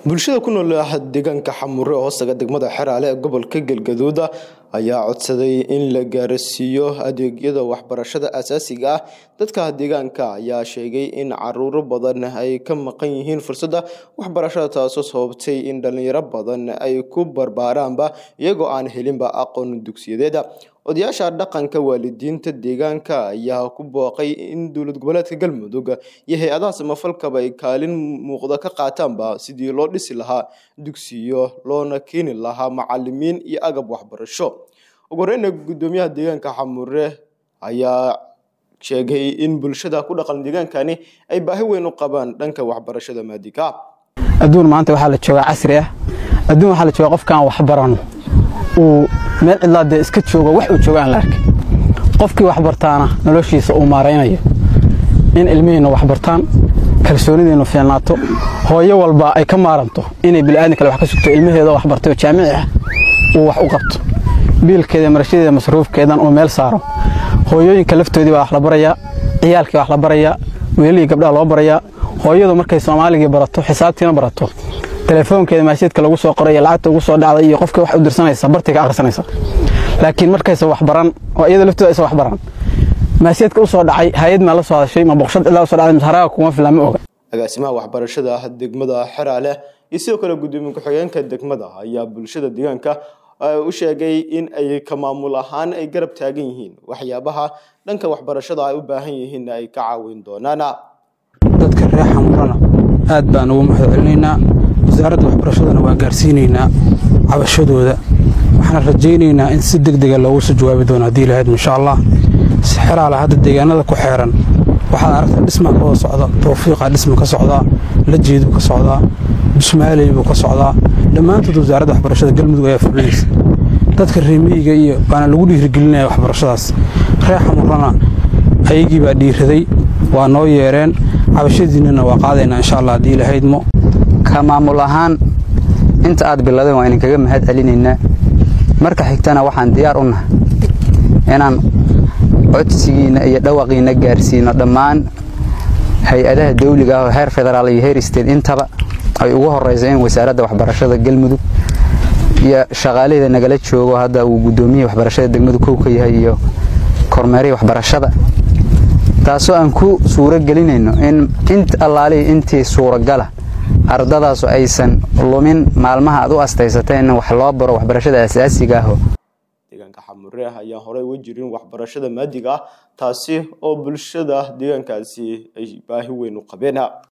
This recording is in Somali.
bulshada ku nool deegaanka xamure oo hoostaga degmada xeraale ee gobolka galgaduud ayaa codsaday in la gaarsiiyo adeegyada waxbarashada aasaasiga ah dadka deegaanka ayaa sheegay in caruuro badan ay ka maqan yihiin fursadda waxbarashada taasoo sababtay in dhalinyaro badan ay ku barbaaraanba iyagoo aan helinba aqoon dugsiyadeeda odayaasha dhaqanka waalidiinta deegaanka ayaa ku booqay in dowlad goboleedka galmudug iyo hay-adaha samafalkaba ay kaalin muuqda ka qaataanba sidii loo dhisi lahaa dugsiyo loona keeni lahaa macalimiin iyo agab waxbarasho ugu horeyna guddoomiyaha deegaanka xamure ayaa sheegay in bulshada ku dhaqan deegaankani ay baahi weyn u qabaan dhanka waxbarashada maadiga adduun maanta waxaa la joogaa casri ah adduun waxaa la joogaa qofkaan waxbarano uu meel cidlaa dee iska joogo wax uu joogo aan la arkay qofkii waxbartaana noloshiisa uu maaraynayo in ilmihiinna waxbartaan kalsoonidiinnu fiilnaato hooyo walba ay ka maaranto inay bila'aadin kale wax ka sugto ilmaheeda waxbartay oo jaamici ah uu wax u qabto biilkeeda marashadeeda masruufkeedan uu meel saaro hooyooyinka laftoodii baa wax la barayaa ciyaalkii wax la barayaa weelihii gabdhaha loo barayaa hooyadu markay soomaaligii barato xisaabtiina barato telefoonkeeda maasheedka lagu soo qoray iyo lacagta ugu soo dhacday iyo qofkii wax u dirsanaysa bartii ka akhrisanaysa laakiin markaysa waxbaran oo iyada laftooda aysa waxbaran maasheedka u soo dhacay hay-ad maa la soo hadashay ma boqoshad ilaa u soo dhacday masharaaga kuma filan ma oga agaasimaha waxbarashada degmada xeraale iyo sidoo kale guddoomiye ku-xigeenka degmada ayaa bulshada deegaanka u sheegay in ay ka maamul ahaan ay garab taagan yihiin waxyaabaha dhanka waxbarashada ay u baahan yihiinna ay ka caawin doonaan dadka reer xamurana aad baan ugu mahad celinaynaa wasaaradda waxbarashadana waa gaarsiinaynaa cabashadooda waxaana rajaynaynaa in si deg dega loogu soo jawaabi doono haddii lahayd insha allah si xeraale hadda deegaanada ku xeeran waxaad aragtaa dhismaa ka wada socda tawfiiqa dhisma ka socdaa lajeeduu ka socdaa busmaaley buu ka socdaa dhammaantood wasaaradda waxbarashada galmudug ayaa fulinaysa dadka reemiyiga iyo baana lagu dhiirigelinaya waxbarashadaas reer xamurana ayagii baa dhiiraday waa noo yeereen cabashadiinnana waa qaadaynaa insha allah haddii lahaydmo ka maamul ahaan inta aad biladeen waa idinkaga mahad celinaynaa marka xigtana waxaan diyaar u nahay inaan codsigiinna iyo dhawaqiinna gaarsiino dhammaan hay-adaha dawliga ah oo heer federaal iyo heer state intaba ay ugu horraysa in wasaaradda waxbarashada galmudug iyo shaqaalihida nagala joogo hadda uu guddoomiyihii waxbarashada degmadu kow ka yahay iyo kormeerihii waxbarashada taasoo aan ku suuro gelinayno in int allaalihii intii suuragala ardadaasu aysan lumin maalmaha aad u astaysatay in wax loo baro waxbarashada asaasiga aho deegaanka xamure ayaan horey uga jirin waxbarashada maadiga ah taasi oo bulshada deegaankaasi ay baahi weyn u qabeen